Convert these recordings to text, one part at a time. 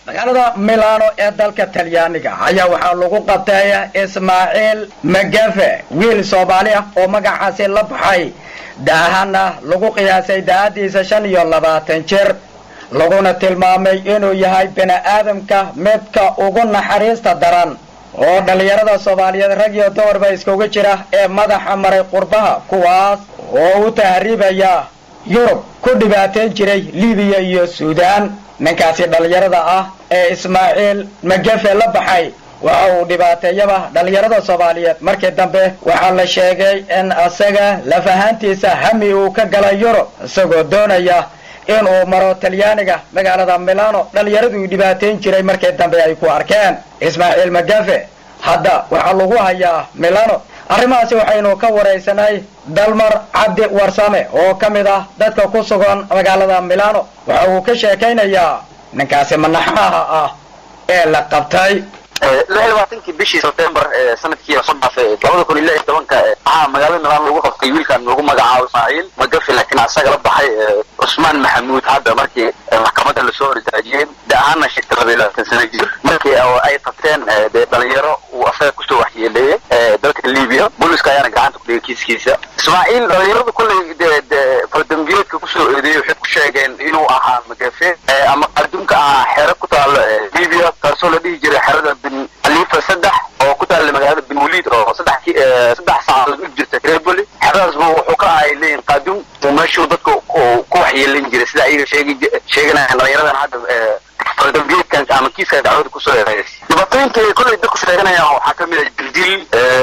magaalada milano ee dalka talyaaniga ayaa waxaa lagu qabtay ismaaciil magafe wiil soomaali ah oo magacaasi la baxay daahana lagu qiyaasay daa'adiisa shan iyo labaatan jir laguna tilmaamay inuu yahay bini aadamka midka ugu naxariista daran oo dhallinyarada soomaaliyeed rag iyo dumarba iskugu jira ee madaxa maray qurbaha kuwaas oo u tahriibaya yurub ku dhibaateyn jiray libiya iyo suudaan ninkaasi dhallinyarada ah ee ismaaciil magafe la baxay waxa uu dhibaateeyaba dhallinyarada soomaaliyeed markii dambe waxaa la sheegay in isaga lafahaantiisa hami uu ka galay yurub isagoo doonaya inuu maro talyaaniga magaalada milano dhallinyaraduu dhibaateyn jiray markii dambe ay ku arkeen ismaaciil magafe hadda waxaa lagu hayaa milano arrimahaasi waxaynu ka waraysanay dalmar cabdi warsame oo ka mid ah dadka ku sugan magaalada milano waxa uu ka sheekaynayaa ninkaasi manaxaha ah ee la qabtay lix labaatankii bishii sebtembar ee sanadkii soo dhaafay labada kun iyo lix iyo tobanka waxaa magaalada milaan lagu qabtay wiilkan lagu magacaabo ismaaciil magafi laakiin asaga la baxay cusmaan maxamuud hadda markii maxkamadda lasoo hortaajiyey da ahaana sheegtay laba iyo labaatan sana jir markii ay qabteen dee dhalinyaro uu asaga kusoo waxyeeleeyey dalka libiya booliska ayaana gacanta ku dhigay kiiskiisa ismaaciil dhalinyaradu kolley dee dee faldambiyeedka kusoo eedeeyey waxay ku sheegeen inuu ahaa magafe ama qardunka ahaa xero ku taalo libiya taasoo la dhihi jiray xerada bin khalifa saddex oo ku taalla magaalada bin waliid oo saddex saddex saac lagu jirta tripoli xeradaasba wuxuu ka ahay leeyihin qaadun uu meeshuu dadka ku waxyeelin jiray sida ayaga sheegi sheeganayaan dhalinyaradan hadda faldambiyeedkan ama kiiska dacwada kusoo eedeeyay dhibaatooyinka ay kolley dadku sheeganayaan waxaa ka mid ah dildil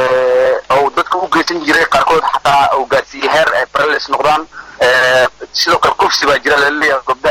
oo dadka u geysan jiray qaarkood xataa uu gaarsiiyey heer ay paralis noqdaan sidoo kale kufsi baa jira laleeyahay gobda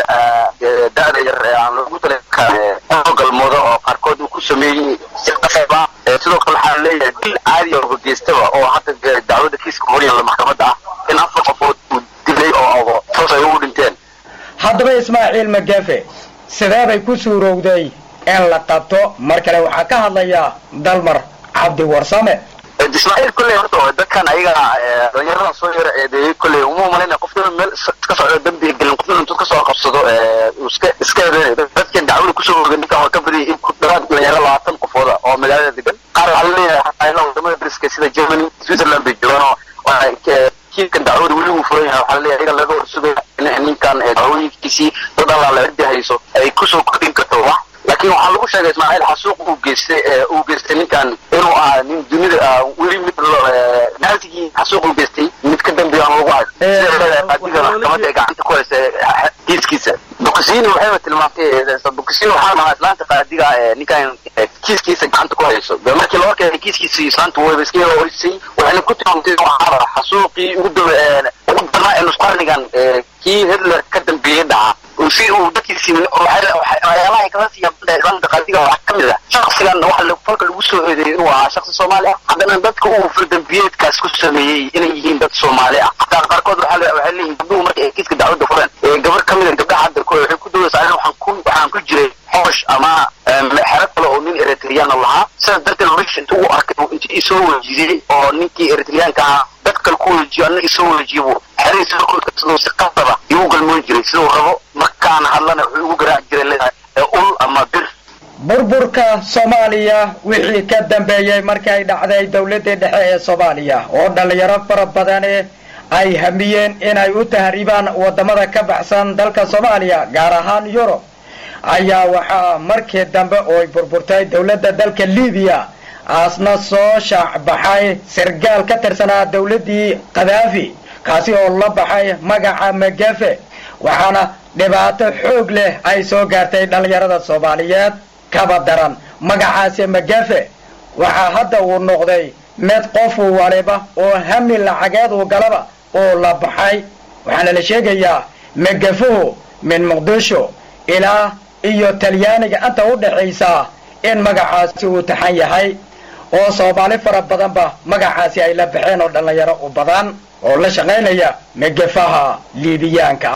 da-da yar ee aan loogu tala galmoodo oo qaarkood uu ku sameeyey si qasaba sidoo kale waxaa leeyahay dil caadi oo geystaba oo hadda dacwada kiiska horyaalla maxkamadda ah in afar qofood uu dilay oo toos ay ugu dhinteen haddaba ismaaciil magafe sidee bay ku suurowday in la qabto mar kale waxaa ka hadlaya dalmar cabdi warsame ismaaciil kolley horta dadkan ayaga dhalinyaradan soo yara eedeeyey kolley uma malayna qofna meel ka socdo dambi gelin qofna intuu kasoo qabsado iska iska eedeynay dadkan dacwada kusoo oga ninkan waa ka badiyay in ku dhawaad dhalinyaro labaatan qofooda oo magaalada degan qaar waxaa laleeyahay xataa ilaa wadamada dariska sida germany switzerland bay joogaan oo kiilkan dacwada weli uu furan yahay waxaa laleeyahay ayaga laga horsugaya in ninkan dacwooyinkiisii dad allaa la ciddi hayso ay kusoo kordhin karto wax laakiin waxaa lagu sheegay ismaaciil xasuuq uu geystay uu geystay ninkan inuu ahaa nin dunida weli mid naasigii xasuuq uu geystay mid ka dambeeya aan lagu hayo sida qaadiga maxkamadda ay gacanta ku haysa kiiskiisa bukisiini waxayba tilmaantay bukisiini waxaa dhahaa islaanta qaadiga ninkan kiiskiisa gacanta ku hayso de markii loo keenay kiiskiisa islaanta wayba iska yaro hoysay waxayna ku tilmaamtay inuu ahaa xasuuqii ugu daba ugu darnaa ee nusqarnigan kii hitler ka dambeeyey dhaca si uu dadkiisi waxyaalaha kala siiyaan islaamka qaadiga waxaa ka mid ah shaksigan waxa falka lagu soo eedeeyey inuu ahaa shaksi soomaali ah haddana dadka uu fardambiyeedkaas ku sameeyey inay yihiin dad soomaali ah hataa qaarkood waxaa waxay leeyihin gabdhuhu marka ay kiiska dacwadda fureen gabar ka mid a gabdhaha hadda waxay ku dawaysaa aniga waxaan ku waxaan ku jiray xoosh ama xero kale oo nin eritreyaana lahaa sidaas darteed meesha intuu u arkay intii isoo wejiyey oo ninkii eritreyaanka ahaa dad kale ku wejiyo anna isoo wejiyo xeradiisa markuu siduu si qasaba igu galmoon jiray siduu rabo markaan hadlana wuxuu igu garaaci jiray leedahay ul ama bir burburka soomaaliya wixii ka dambeeyey markii ay dhacday dowladdii dhexe ee soomaaliya oo dhallinyaro fara badani ay hamiyeen inay u tahriibaan waddamada ka baxsan dalka soomaaliya gaar ahaan yurub ayaa waxaa markii dambe ooy burburtay dowladda dalka libiya aasna soo shaacbaxay sargaal ka tirsanaa dowladdii kadaafi kaasi oo la baxay magaca magafe waxaana dhibaato xoog leh ay soo gaartay dhallinyarada soomaaliyeed kaba daran magacaasi magafe waxaa hadda uu noqday mid qofu waliba oo hami lacageed uu galaba oo la baxay waxaana la sheegayaa magafuhu min muqdisho ilaa iyo talyaaniga inta u dhaxaysa in magacaasi uu taxan yahay oo soomaali fara badanba magacaasi ay la baxeen oo dhallinyaro u badan oo la shaqaynaya magafaha liibiyaanka